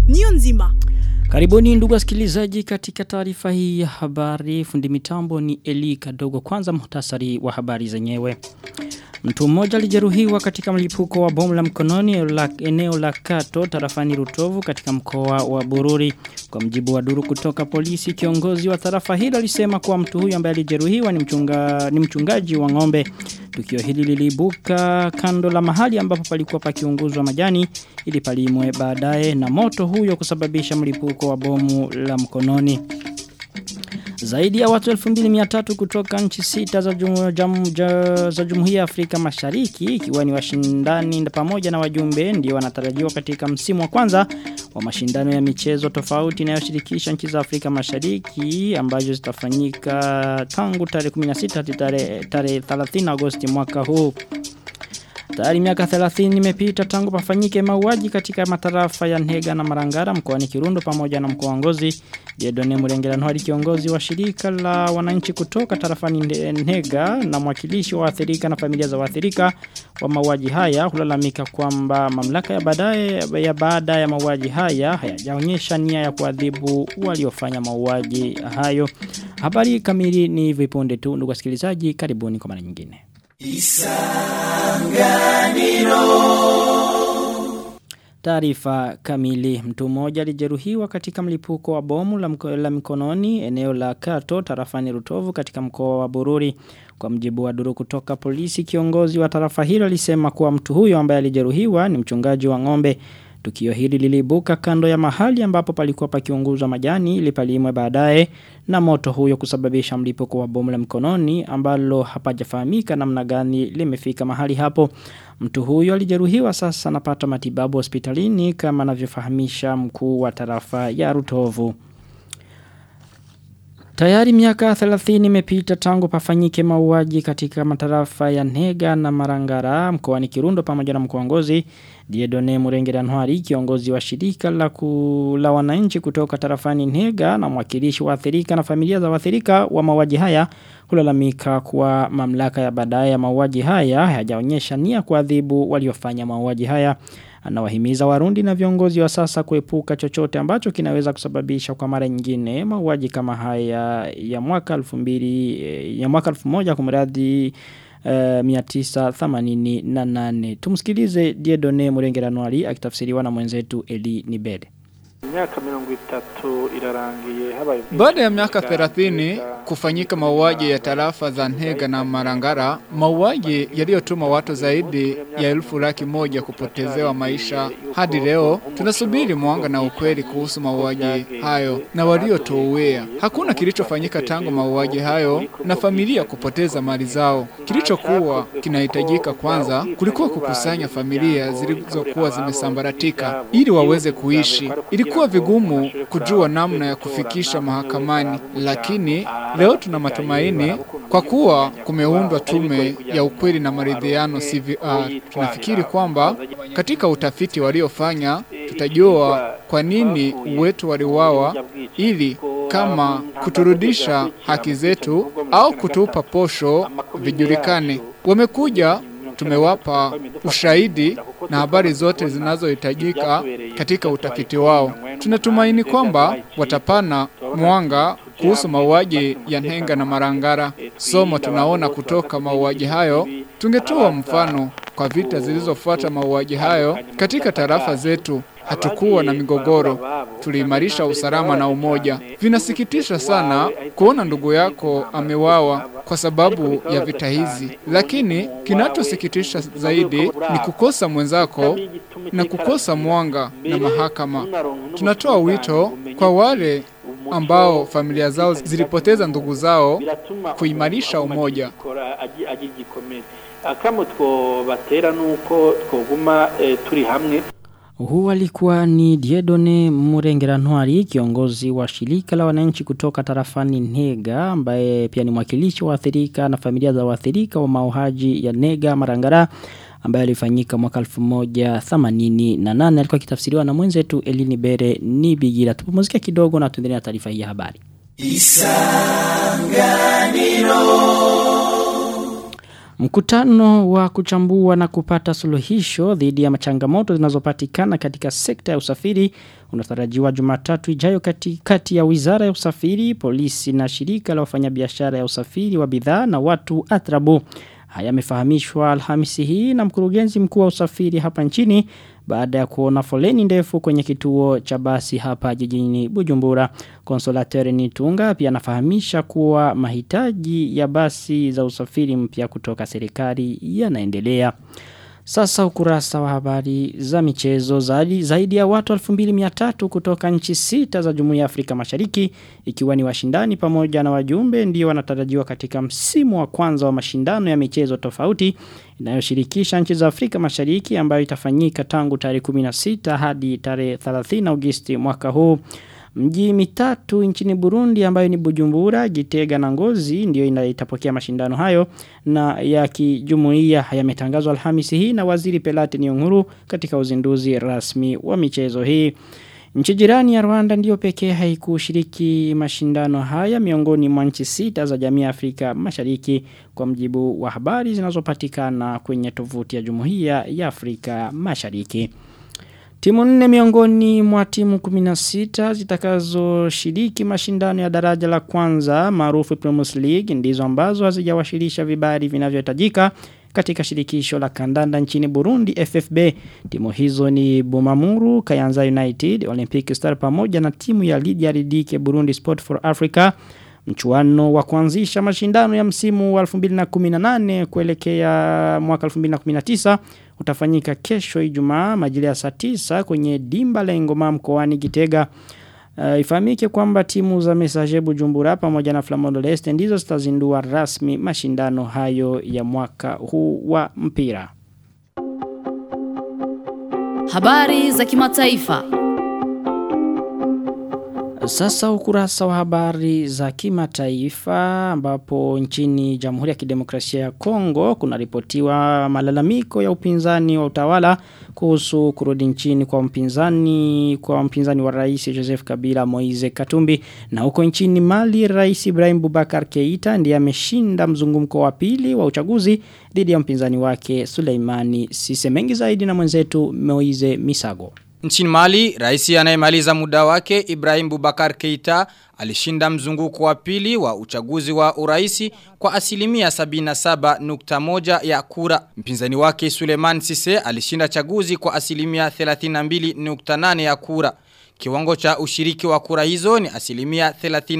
niyo nzima. Karibuni ndugu wasikilizaji katika taarifa hii ya habari. Fundi mitambo ni Eli Kadogo. Kwanza muhtasari wa habari zenyewe. Mtu mmoja alijeruhiwa katika mlipuko wa bomu la mkononi la eneo la Kato tarafani Rutovu katika mkoa wa Bururi. Kwa mjibu wa duru kutoka polisi, kiongozi wa tarafa hilo alisema kuwa mtu huyu ambaye alijeruhiwa ni, mchunga, ni mchungaji wa ng'ombe. Tukio hili liliibuka kando la mahali ambapo palikuwa pakiunguzwa majani ili palimwe baadaye na moto huyo kusababisha mlipuko wa bomu la mkononi. Zaidi ya watu 2300 kutoka nchi sita za, jum, jam, ja, za Jumuiya ya Afrika Mashariki ikiwa ni washindani pamoja na wajumbe ndio wanatarajiwa katika msimu wa kwanza wa mashindano ya michezo tofauti inayoshirikisha nchi za Afrika Mashariki ambazo zitafanyika tangu tarehe 16 hadi tarehe 30 Agosti mwaka huu. Tayari miaka 30 imepita tangu pafanyike mauaji katika matarafa ya Nhega na Marangara mkoani Kirundo pamoja na mkoa wa Ngozi. Jedone Murengera Ntwari kiongozi wa shirika la wananchi kutoka tarafani Nhega na mwakilishi wa waathirika na familia za waathirika wa mauaji haya hulalamika kwamba mamlaka ya baadaye ya baada ya mauaji haya hayajaonyesha nia ya kuadhibu waliofanya mauaji hayo. Habari kamili ni vipunde tu ndugu wasikilizaji karibuni kwa mara nyingine. Isanganiro Taarifa kamili mtu mmoja alijeruhiwa katika mlipuko wa bomu la, mko, la mikononi eneo la Kato tarafani Rutovu katika mkoa wa Bururi kwa mjibu wa duru kutoka polisi kiongozi wa tarafa hilo alisema kuwa mtu huyo ambaye alijeruhiwa ni mchungaji wa ng'ombe Tukio hili lilibuka kando ya mahali ambapo palikuwa pakiunguzwa majani ili palimwe baadaye na moto huyo kusababisha mlipuko wa bomu la mkononi ambalo hapajafahamika namna gani limefika mahali hapo. Mtu huyo alijeruhiwa sasa anapata matibabu hospitalini kama anavyofahamisha mkuu wa tarafa ya Rutovu. Tayari miaka 30 imepita tangu pafanyike mauaji katika matarafa ya Nega na Marangara mkoani Kirundo pamoja na mkoa Ngozi. Diedone Murengera Ntwari kiongozi wa shirika la, ku, la wananchi kutoka tarafani Nega na mwakilishi wa athirika na familia za waathirika wa mauaji haya kulalamika kuwa mamlaka ya baadaye ya mauaji haya hayajaonyesha nia kuadhibu waliofanya mauaji haya. Anawahimiza warundi na viongozi wa sasa kuepuka chochote ambacho kinaweza kusababisha kwa mara nyingine mauaji kama haya ya mwaka 2000 ya mwaka 1000 kumradhi uh, 988 tumsikilize Diedone Murengeranwali akitafsiriwa na mwenzetu Eli Nibede Miaka mirongo itatu irarangiye habaye Baada ya miaka 30 kufanyika mauaji ya tarafa za Nhega na Marangara, mauaji yaliyotuma watu zaidi ya elfu laki moja kupotezewa maisha. Hadi leo tunasubiri mwanga na ukweli kuhusu mauaji hayo na waliotouea. Hakuna kilichofanyika tangu mauaji hayo na familia kupoteza mali zao. Kilichokuwa kinahitajika kwanza kulikuwa kukusanya familia zilizokuwa zimesambaratika ili waweze kuishi. Ilikuwa vigumu kujua namna ya kufikisha mahakamani, lakini leo tuna matumaini kwa kuwa kumeundwa tume ya ukweli na maridhiano CVR. Tunafikiri kwamba katika utafiti waliofanya tutajua kwa nini wetu waliwawa, ili kama kuturudisha haki zetu au kutupa posho vijulikane. Wamekuja tumewapa ushahidi na habari zote zinazohitajika katika utafiti wao. Tunatumaini kwamba watapana mwanga kuhusu mauaji ya Nhenga na Marangara. Somo tunaona kutoka mauaji hayo, tungetoa mfano kwa vita zilizofuata mauaji hayo katika tarafa zetu. Hatukuwa na migogoro, tuliimarisha usalama na umoja. Vinasikitisha sana kuona ndugu yako amewawa kwa sababu ya vita hizi, lakini kinachosikitisha zaidi ni kukosa mwenzako na kukosa mwanga na mahakama. Tunatoa wito kwa wale ambao familia zao zilipoteza ndugu zao kuimarisha umoja. akamo twobatera nuko twoguma turi hamwe Huu alikuwa ni Diedone Murengera Ntwari kiongozi wa shirika la wananchi kutoka tarafani Nega ambaye pia ni mwakilishi wa waathirika na familia za waathirika wa mauaji ya Nega Marangara ambaye alifanyika mwaka 1988 alikuwa kitafsiriwa na mwenzetu Elini Bere ni Bigira tupumzike kidogo na tuendelee na taarifa hii ya habari Mkutano wa kuchambua na kupata suluhisho dhidi ya machangamoto zinazopatikana katika sekta ya usafiri unatarajiwa Jumatatu ijayo kati, kati ya Wizara ya Usafiri, polisi na shirika la wafanyabiashara ya usafiri wa bidhaa na watu atrabu. Haya yamefahamishwa Alhamisi hii na mkurugenzi mkuu wa usafiri hapa nchini baada ya kuona foleni ndefu kwenye kituo cha basi hapa jijini Bujumbura. Konsolateur Nitunga pia anafahamisha kuwa mahitaji ya basi za usafiri mpya kutoka serikali yanaendelea. Sasa ukurasa wa habari za michezo zaidi, zaidi ya watu 2300 kutoka nchi sita za Jumuiya ya Afrika Mashariki ikiwa ni washindani pamoja na wajumbe ndio wanatarajiwa katika msimu wa kwanza wa mashindano ya michezo tofauti inayoshirikisha nchi za Afrika Mashariki ambayo itafanyika tangu tarehe 16 hadi tarehe 30 Agosti mwaka huu. Mji mitatu nchini Burundi ambayo ni Bujumbura, Gitega na Ngozi ndio itapokea mashindano hayo na ya kijumuiya yametangazwa Alhamisi hii na Waziri Pelate Nyonguru katika uzinduzi rasmi wa michezo hii. Nchi jirani ya Rwanda ndiyo pekee haikushiriki mashindano haya miongoni mwa nchi sita za jamii ya Afrika Mashariki kwa mjibu wa habari zinazopatikana kwenye tovuti ya Jumuiya ya Afrika Mashariki. Timu nne miongoni mwa timu 16 zitakazo shiriki mashindano ya daraja la kwanza maarufu Premier League ndizo ambazo hazijawashirisha vibali vinavyohitajika katika shirikisho la kandanda nchini Burundi FFB. Timu hizo ni Bumamuru, Kayanza United, Olympic Star pamoja na timu ya Lydia Ridike Burundi Sport for Africa. Mchuano wa kuanzisha mashindano ya msimu wa 2018 kuelekea mwaka 2019 utafanyika kesho Ijumaa majira ya saa 9 kwenye dimba la Ngoma mkoani Gitega. Uh, ifahamike kwamba timu za Messager Bujumbura pamoja na Flamondo Leste ndizo zitazindua rasmi mashindano hayo ya mwaka huu wa mpira. Habari za kimataifa. Sasa ukurasa wa habari za kimataifa ambapo nchini Jamhuri ya Kidemokrasia ya Kongo kuna ripotiwa malalamiko ya upinzani wa utawala kuhusu kurudi nchini kwa mpinzani kwa mpinzani wa Rais Joseph Kabila Moize Katumbi na huko nchini Mali Rais Ibrahim Boubacar Keita ndiye ameshinda mzungumko wa pili wa uchaguzi dhidi ya mpinzani wake Suleimani Sise mengi zaidi na mwenzetu Moize Misago Nchini Mali, rais anayemaliza muda wake Ibrahim Bubakar Keita alishinda mzunguko wa pili wa uchaguzi wa uraisi kwa asilimia 77.1 ya kura. Mpinzani wake Suleiman Sise alishinda chaguzi kwa asilimia 32.8 ya kura. Kiwango cha ushiriki wa kura hizo ni asilimia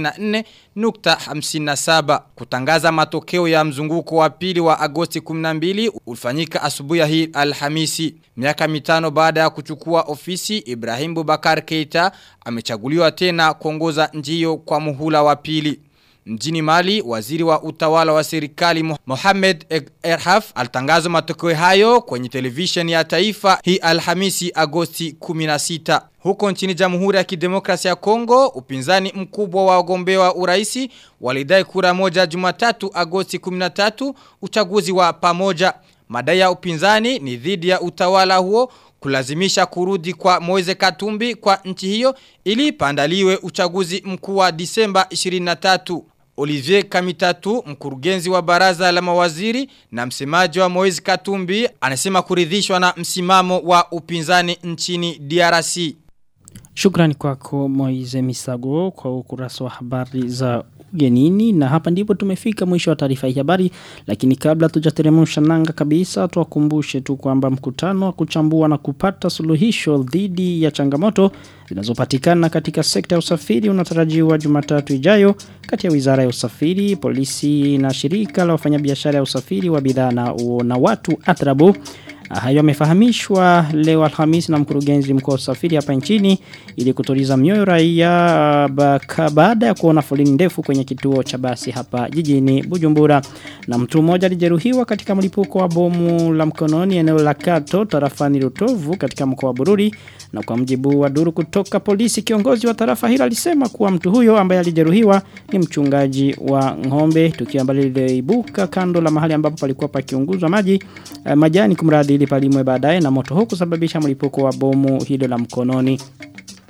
34.57. Kutangaza matokeo ya mzunguko wa pili wa Agosti 12 ulifanyika asubuhi hii Alhamisi. Miaka mitano baada ya kuchukua ofisi, Ibrahim Bubakar Keita amechaguliwa tena kuongoza nchi hiyo kwa muhula wa pili. Mjini Mali, waziri wa utawala wa serikali Mohamed Erhaf alitangaza matokeo hayo kwenye television ya taifa hii Alhamisi Agosti 16. Huko nchini Jamhuri ya Kidemokrasia ya Kongo, upinzani mkubwa wa wagombea wa uraisi walidai kura moja Jumatatu Agosti 13 uchaguzi wa pamoja. Madai ya upinzani ni dhidi ya utawala huo kulazimisha kurudi kwa Moise Katumbi kwa nchi hiyo ili pandaliwe uchaguzi mkuu wa Disemba 23. Olivier Kamitatu, mkurugenzi wa baraza la mawaziri na msemaji wa Moise Katumbi, anasema kuridhishwa na msimamo wa upinzani nchini DRC. Shukrani kwako Moize Misago kwa ukurasa wa habari za ugenini na hapa ndipo tumefika mwisho wa taarifa hii habari lakini kabla tujateremsha nanga kabisa tuwakumbushe tu kwamba mkutano wa kuchambua na kupata suluhisho dhidi ya changamoto zinazopatikana katika sekta ya usafiri unatarajiwa Jumatatu ijayo kati ya Wizara ya Usafiri, polisi na shirika la wafanyabiashara ya usafiri wa bidhaa na, na watu Atrabu Hayo yamefahamishwa leo Alhamisi na mkurugenzi mkuu wa usafiri hapa nchini ili kutuliza mioyo raia baada ya kuona foleni ndefu kwenye kituo cha basi hapa jijini Bujumbura. Na mtu mmoja alijeruhiwa katika mlipuko wa bomu la mkononi eneo la Kato tarafani Rutovu katika mkoa wa Bururi na kwa mjibu wa duru kutoka polisi kiongozi wa tarafa hilo alisema kuwa mtu huyo ambaye alijeruhiwa ni mchungaji wa ng'ombe tukio ambalo liliibuka kando la mahali ambapo palikuwa pakiunguzwa maji eh, majani kumradi ili palimwe baadaye na moto huo kusababisha mlipuko wa bomu hilo la mkononi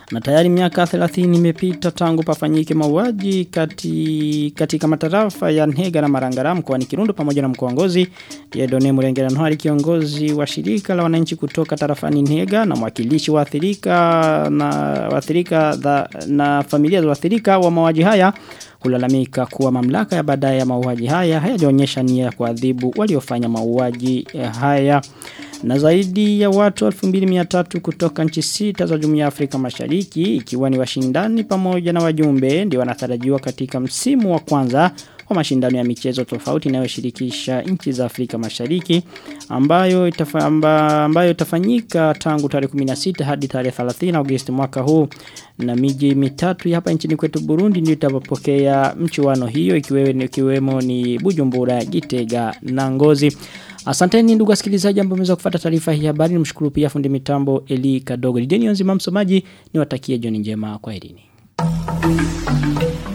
Na tayari miaka 30 imepita tangu pafanyike mauaji kati, katika matarafa ya Nhega na Marangara mkoani Kirundo pamoja na mkoa Ngozi. Yedone Murengera Ntwari kiongozi wa shirika la wananchi kutoka tarafani Nhega na mwakilishi wa athirika na waathirika na familia za waathirika wa mauaji haya kulalamika kuwa mamlaka ya baadaye ya mauaji haya hayajaonyesha nia ya kuadhibu waliofanya mauaji haya na zaidi ya watu 2300 kutoka nchi sita za Jumuiya ya Afrika Mashariki ikiwa ni washindani pamoja na wajumbe ndio wanatarajiwa katika msimu wa kwanza wa mashindano ya michezo tofauti inayoshirikisha nchi za Afrika Mashariki ambayo itafa, amba, ambayo itafanyika tangu tarehe 16 hadi tarehe 30 Agosti mwaka huu na miji mitatu hapa nchini kwetu Burundi ndio itapokea mchuano hiyo ikiwemo, ikiwemo ni Bujumbura, Gitega na Ngozi. Asanteni ndugu wasikilizaji ambao mmeweza kufuata taarifa hii habari. Nimshukuru pia fundi mitambo Eli Kadogo. Lideni nzima msomaji niwatakie jioni njema kwa herini.